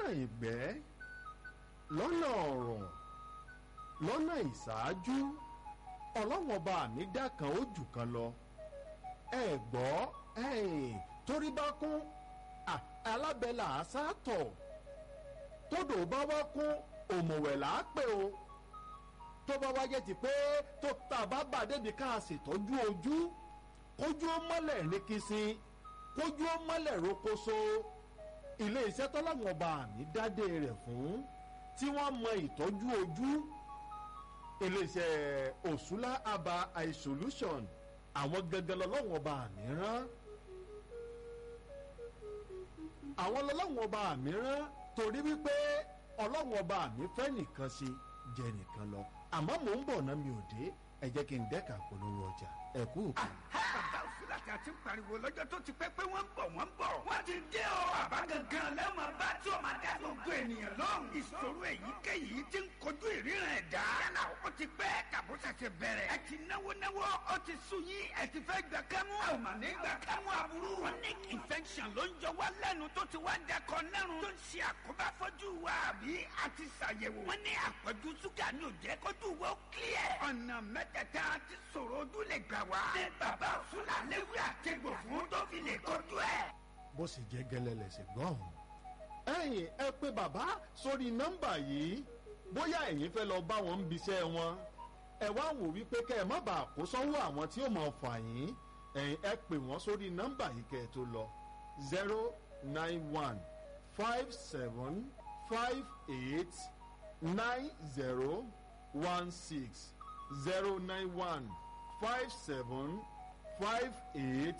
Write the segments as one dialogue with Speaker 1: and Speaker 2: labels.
Speaker 1: lọ́nà ìgbẹ́ lọ́nà ọ̀rọ̀ lọ́nà ìṣáájú ọlọ́wọ́n bá mi dá kan ó jù kan lọ ẹ gbọ́ ẹ̀yìn torí bá kún alábẹ́là àṣàtọ̀ tódò bá wá kún òmùwẹ̀ là á pè o tó bá wáyé ti pé tó tá a bá bà débi ká a ṣètọ́jú ojú kójú ó mọ́lẹ̀ rékísín kójú ó mọ́lẹ̀ rókóso ilé iṣẹ́ tọ́láwọn ọba àmì dádé rẹ̀ fún tí wọ́n mọ ìtọ́jú ojú ilé iṣẹ́ òṣùlá aba eye solution àwọn gangan lọ́lọ́wọ́n ọba àmì rán àwọn lọ́lọ́wọ́n ọba àmì rán torí wípé ọlọ́wọ́n ọba àmì fẹ́ nìkan ṣe jẹ nìkan lọ àmọ́ mò ń bọ̀ náà mi ò dé ẹ jẹ́ kí n dẹ́ka polówó ọjà ẹ kú òkú.
Speaker 2: bàbá òsínlàtì àti pariwo lọ́jọ́ tó ti pẹ́ pé wọ́n ń bọ̀ wọ́n ń bọ̀. wọ́n ti dé o. bàbá gangan lẹ́wọ̀n bá tí o máa dá gbogbo ènìyàn lọ́rùn. ìṣòro èyíkéyìí ti ń kojú ìríran ẹ̀dá. yálà ó ti pẹ́ tàbó ṣẹ̀ṣẹ̀ bẹ̀rẹ̀. ẹ ti náwó náwó ó ti sú yín ẹ ti fẹ́ gbà kámú. a ò mà ní gbà kámú aburú. chronic infection ló ń jọ wá lẹ́nu tó ti wá dẹkọ nẹ́rùn. tó ń ṣe àkóbá fọ́jú wa àbí a ti ṣàyẹ̀wò. wọ́n ní àpọ̀jù ṣúgà ní òjẹ́ kójú wo clear. ọ̀nà mẹ́tẹ̀ẹ̀ta ti sọ̀rọ̀ ojú lè gbà wá. ní bàbá òṣùlà léwu àtẹ̀gbò fún tó fi lè kojú ẹ̀.
Speaker 1: bó sì jẹ́ gẹ́lẹ́ lẹ̀sẹ̀ gbọ́ ọ̀hún. ẹ̀yin ẹ pé bàbá sórí nọ́mbà yìí bóyá ẹ̀yin fẹ́ lọ bá wọn ń biṣẹ́ wọn ẹ wá wò wípé kẹ́ ẹ má bàa kó sọ́wọ́ àwọn tí ó mọ̀ fà yín ẹ̀yin ẹ pè wọ́n sórí nọ́mbà yìí kẹ́ ẹ tó lọ zero nine one five seven five eight nine zero one six zero nine one five seven five eight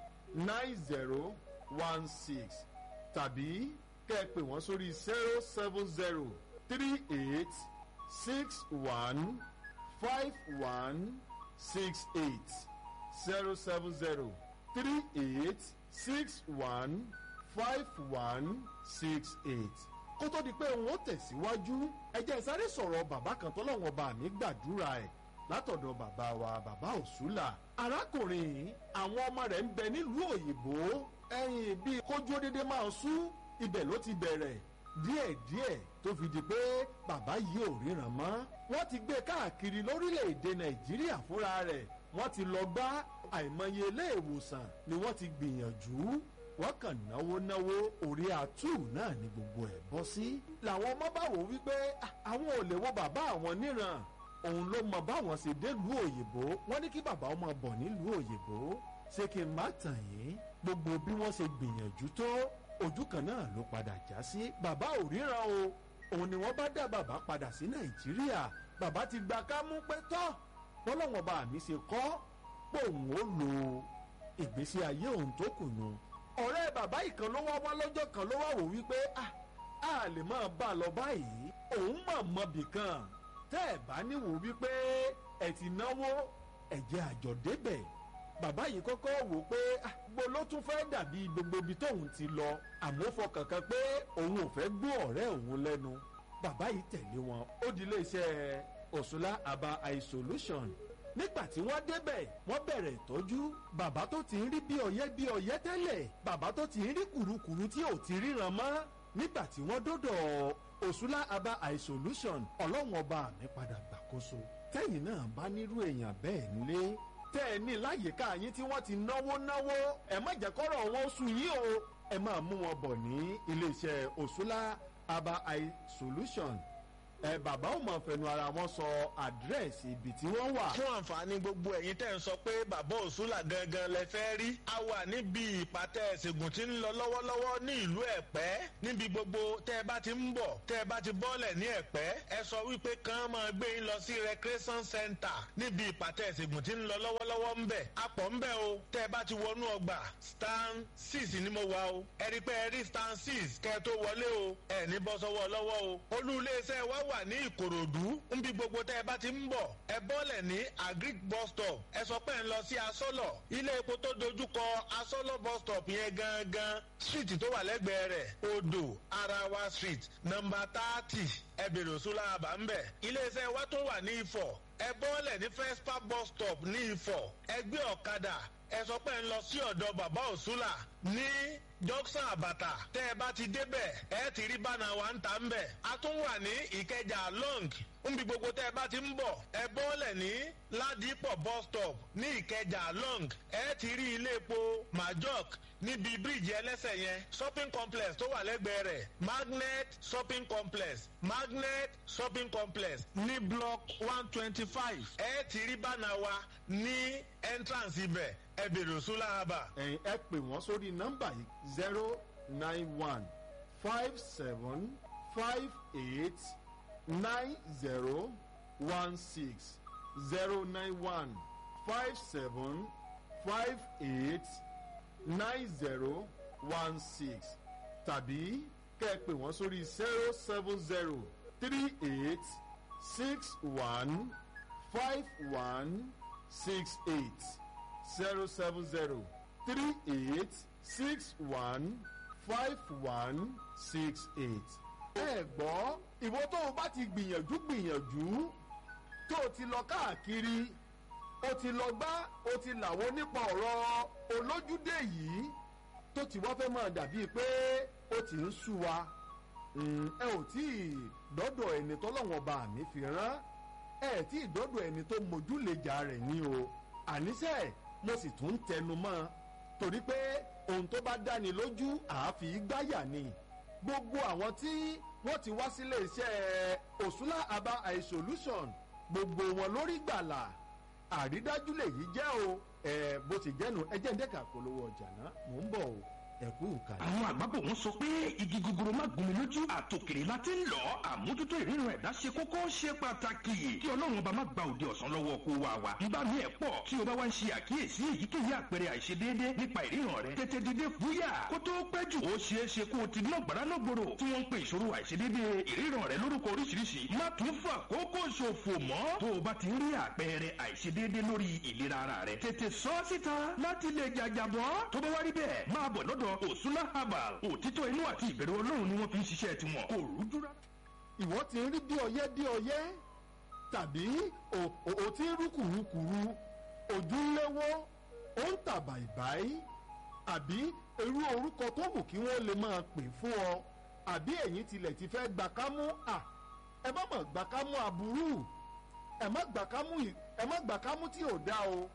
Speaker 1: nine zero one six tàbí kẹ́ ẹ pè wọ́n sórí zero seven zero three eight six one five one six eight zero seven zero three eight six one five one six eight kó tó di pé òun ó tẹ̀síwájú ẹ jẹ́ sáré sọ̀rọ̀ bàbá kan tó lọ́wọ́ bá mi gbàdúrà ẹ̀ látọ̀dọ̀ bàbá wa bàbá òṣùlà arákùnrin yìí àwọn ọmọ rẹ̀ ń bẹ nílùú òyìnbó ẹ̀yìn bíi kójú dédé máa sú ibẹ̀ ló ti bẹ̀rẹ̀ díẹ̀díẹ̀ tó fi di pé bàbá yìí ò ríran mọ́ wọ́n ti gbé káàkiri lórílẹ̀‐èdè nàìjíríà fúnra rẹ̀ wọ́n ti lọ gbá àìmọye ilé ìwòsàn ni wọ́n ti gbìyànjú wọ́n kàn náwó náwó orí àtú náà ni gbogbo ẹ̀ bọ́ sí. làwọn ọmọ bá wò wípé àwọn ò lè wo bàbá àwọn níran òun ló mọ báwọn ṣe délùú òyìnbó wọ́n ní kí bàbá ọmọ bọ̀ nílùú òyìnbó ṣé kí n má tàn yín gbogbo bí wọ́n ṣe gbìyànjú tó ojú kan náà ló padà já sí bàbá ò ríran o òun ni wọ́n bá dá bàbá padà sí nàìjíríà bàbá ti gba kámú pé tọ́ bọ́lọ́wọ́n bá mi ṣe kọ́ pé òun ó lo ìgbésí ayé òun tó kù nù ọ̀rẹ́ bàbá ìkan ló wá wá lọ́jọ́ kan ló wá wò wípé a lè máa bá a lọ báyìí òun mọ̀ mọ́bì kan tẹ́ ẹ̀ bá níwò wípé ẹ̀ ti náwó ẹ̀jẹ̀ àjọ débẹ̀ bàbá yìí kọ́kọ́ wò pé gbogbo ló tún fẹ́ dàbí gbogbo ibi tóun ti lọ àmọ́ fọkàn kan pé òun ò fẹ́ gbọ́ ọ̀rẹ́ òun lẹ́nu bàbá yìí tẹ̀lé wọn ó di iléeṣẹ́ òṣùlá aba eye solution nígbà tí wọ́n débẹ̀ wọ́n bẹ̀rẹ̀ ìtọ́jú bàbá tó ti ń rí bí ọ̀yẹ́ bí ọ̀yẹ́ tẹ́lẹ̀ bàbá tó ti ń rí kùrukùru tí ò ti ríran mọ́ nígbà tí wọ́n dọ́dọ̀ òṣùlá aba eye solution ọlọ́run ọba mi padà gbàkóso tẹ́yìn náà bá nírú èèyàn bẹ́ẹ̀ nílé tẹ́ ẹ ní láyìíká yín tí wọ́n ti náwó náwó ẹ má jẹ́ kọ́rọ̀ wọn sùn yín o ẹ máa mú wọn bọ̀ ní iléeṣẹ́ òṣùlá aba eye solution ẹ bàbá ò mọ̀ fẹnu ara wọn sọ àdírẹ́sì ibi tí wọ́n wà.
Speaker 3: fún àǹfààní gbogbo ẹ̀yin tẹ́ ń sọ pé bàbá òṣùlà gangan lẹ fẹ́ rí a wà níbi ìpàtẹ ìṣègùn tí ń lọ lọ́wọ́lọ́wọ́ ní ìlú ẹ̀pẹ́ níbi gbogbo tẹ́ ẹ bá ti ń bọ̀ tẹ́ ẹ bá ti bọ́lẹ̀ ní ẹ̀pẹ́ ẹ sọ wípé kàn máa gbé yín lọ sí recreation center níbi ìpàtẹ ìṣègùn tí ń lọ lọ́wọ́lọ́wọ́ ń bẹ̀ apọ̀ ń bẹ̀ o tẹ́ ẹ bá ti wọnú ọgbà stand six ni mo wà o ẹ rí pé ẹ rí stand six kẹ́ ẹ tó wọlé o ẹ ní bọ́ sọ́wọ́ lọ́wọ́ o olú iléeṣẹ́ wa wà ní ìkòròdú nbí gbogbo tẹ́ ẹ bá ti ń bọ̀ ẹ bọ́lẹ̀ ní agric bus stop ẹ sọ pé ń lọ sí asọ́lọ̀ ilé epo tó dojúkọ asọ́lọ̀ bus stop yẹn gangan street tó wà lẹ́gbẹ̀ẹ́ rẹ̀ odò arawa street nọmba thirty ẹ bèrè òṣùlá àbá ń bẹ̀ iléeṣẹ́ wa tó wà ní ifọ̀ ẹ bọ́lẹ̀ ní fespa bus stop ní ifọ̀ ẹ gbé ọ̀kadà ẹ sọ pé ń lọ sí ọ̀dọ̀ bàbá òṣùlà ní junction àbàtà tẹ́ ẹ bá ti débẹ̀ ẹ ti rí bánà wa ń ta ń bẹ̀. a tún wà ní ìkẹjà long nbi gbogbo tẹ́ ẹ bá ti ń bọ̀ ẹ bọ́ọ̀lẹ̀ ní ládìpọ̀ bus stop ní ìkẹjà long ẹ ti rí ilé epo majok níbi bíríìjì ẹlẹ́sẹ̀ yẹn shopping complex tó wà lẹ́gbẹ̀ẹ́ rẹ̀ magnet shopping complex magnet shopping complex ní block one twenty five ẹ ti rí bánà wa ní entrance ibẹ̀ ẹ bèrè òsúlà haba.
Speaker 1: ẹ̀yin ẹ pè wọ́n sórí nọ́mbà yìí zero nine one five seven five eight nine zero one six zero nine one five seven five eight nine zero one six tàbí kẹ́ ẹ pè wọ́n sórí zero seven zero three eight six one five one six eight zero seven zero three eight six one five one six eight. ẹ gbọ́ ìwọ tó o bá ti gbìyànjú gbìyànjú tó o ti lọ káàkiri o ti lọ gbá o ti làwọn nípa ọ̀rọ̀ olójúdé yìí tó ti wá fẹ́ máa dàbíi pé ó ti ń sú wa ẹ ò tí ì dọ́dọ̀ ẹni tọ́lọ́wọ́n bá mi fi rán ẹ tí ì dọ́dọ̀ ẹni tó mójúlejà rẹ̀ ní o àníṣe mo sì tún tẹnu mọ́ torí pé ohun tó bá dáni lójú àáfi gbáyà ni gbogbo àwọn tí wọ́n ti wá sílé iṣẹ́ òṣùlá aba eye solution gbogbo wọn lórí gbàlà àrídájú lèyí jẹ́ o ẹ bó ti jẹ́nu ẹ jẹ́ ń dẹ́ka polówó ọjà náà mò ń bọ̀ o ẹ̀kú ìkàlẹ̀.
Speaker 2: àwọn àgbàbọ̀ wọn sọ pé igi gogoro má gún mi lójú àtòkèrè la ti ń lọ àmójútó ìríran ẹ̀dá ṣe kókó ṣe pàtàkì kí ọlọ́run ọba má gba òde ọ̀sán lọ́wọ́ kó wa wa nígbà míì ẹ̀ pọ̀ tí o bá wá ń ṣe àkíyèsí èyíkéyìí àpẹẹrẹ àìṣedéédé nípa ìríran rẹ tètè dìde fúyà kó tó pẹ́ jù ó ṣeé ṣe kó o ti ná gbàrà náà gbòòrò tí wọ́n ń pe ìṣòro àìṣedéédé ìríran rẹ lórúkọ oríṣiríṣi má tún fà kókó ṣòfò mọ́ tó o bá ti rí àpẹẹrẹ àìṣedéédé lórí ìlera ara rẹ tètè sọ síta láti lè jàjàbọ́ tó bá wá rí bẹ́ẹ̀ máa bọ̀ lọ́dọ̀ òsúná herbal òtítọ́ inú àti ìbẹ̀rù ọlọ́run ni wọ́n fi ń ṣiṣẹ́ tiwọn kò rújú rá.
Speaker 1: ìwọ ti ń rí bí ọyẹ́ bí ọyẹ́ tàbí o- o o ti ń rú kùrukùru ojú ń léwó ó ń tà bàìbàì àbí irú orúkọ tó wù kí wọ́n lè máa pè fún ọ àbí ẹ̀yin tilẹ̀ ti fẹ́ gbà kámú à ẹ má mọ̀ gbà kámú aburú ẹ má gbà kámú ì- ẹ má gbà kámú tí ò dá o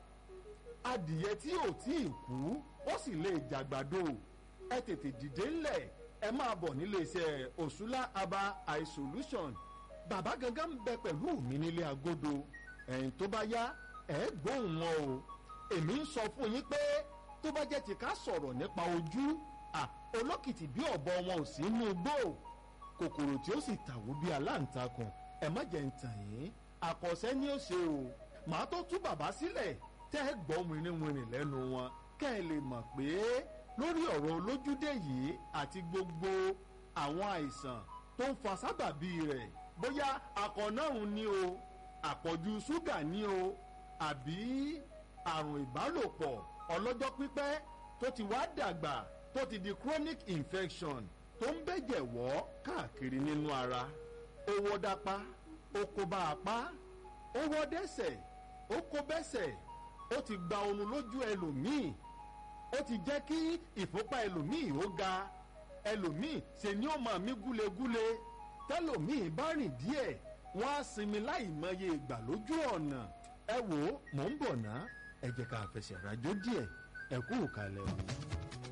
Speaker 1: adìyẹ tí ò tí ì kú ó sì lè jàgbàdo ẹ tètè dìde ńlẹ̀ ẹ máa bọ̀ nílé iṣẹ́ òṣùlá aba eye solution bàbá gangan ń bẹ pẹ̀lú mi nílé agodo ẹ̀yìn tó bá yá ẹ̀ gbóhùn wọn o èmi ń sọ fún yín pé tó bá jẹ́ ti ká sọ̀rọ̀ nípa ojú à olókìtì bí ọ̀bọ wọn ò sí inú igbó kòkòrò tí ó sì tàwó bí aláǹtakùn ẹ má jẹ́ ń tàn yín àkọsẹ́ ni ó ṣe o màá tó tú bàbá sílẹ̀ tẹ́ ẹ gbọ́ wìnrìnwìnrìn lẹ́nu wọn kẹ́ ẹ lè mọ̀ pé lórí ọ̀rọ̀ olójúdé yìí àti gbogbo àwọn àìsàn tó ń fa sábàbí rẹ̀ bóyá akọ̀nàrùn ni o àpọ̀jù ṣúgà ni o àbí àrùn ìbálòpọ̀ ọlọ́jọ́ pípẹ́ tó ti wá dàgbà tó ti di chronic infection tó ń bẹ̀jẹ̀ wọ́ káàkiri nínú ara ó wọ́ dápá ó kó bá apá ó wọ́ dẹ́sẹ̀ ó kó bẹ́sẹ̀ ó ti gba oorun lójú ẹlòmíì ó ti jẹ́ kí ìfúnpá ẹlòmíì ó ga ẹlòmíì ṣe ni ó máa mí gúlegúle tẹlòmíì bá rìn díẹ̀ wọ́n á sinmi láì mọye ìgbà lójú ọ̀nà ẹ wò ó mò ń bọ̀ ná ẹ jẹ́ ká fẹsẹ̀ rájò díẹ̀ ẹ kú ìkàlẹ̀ o.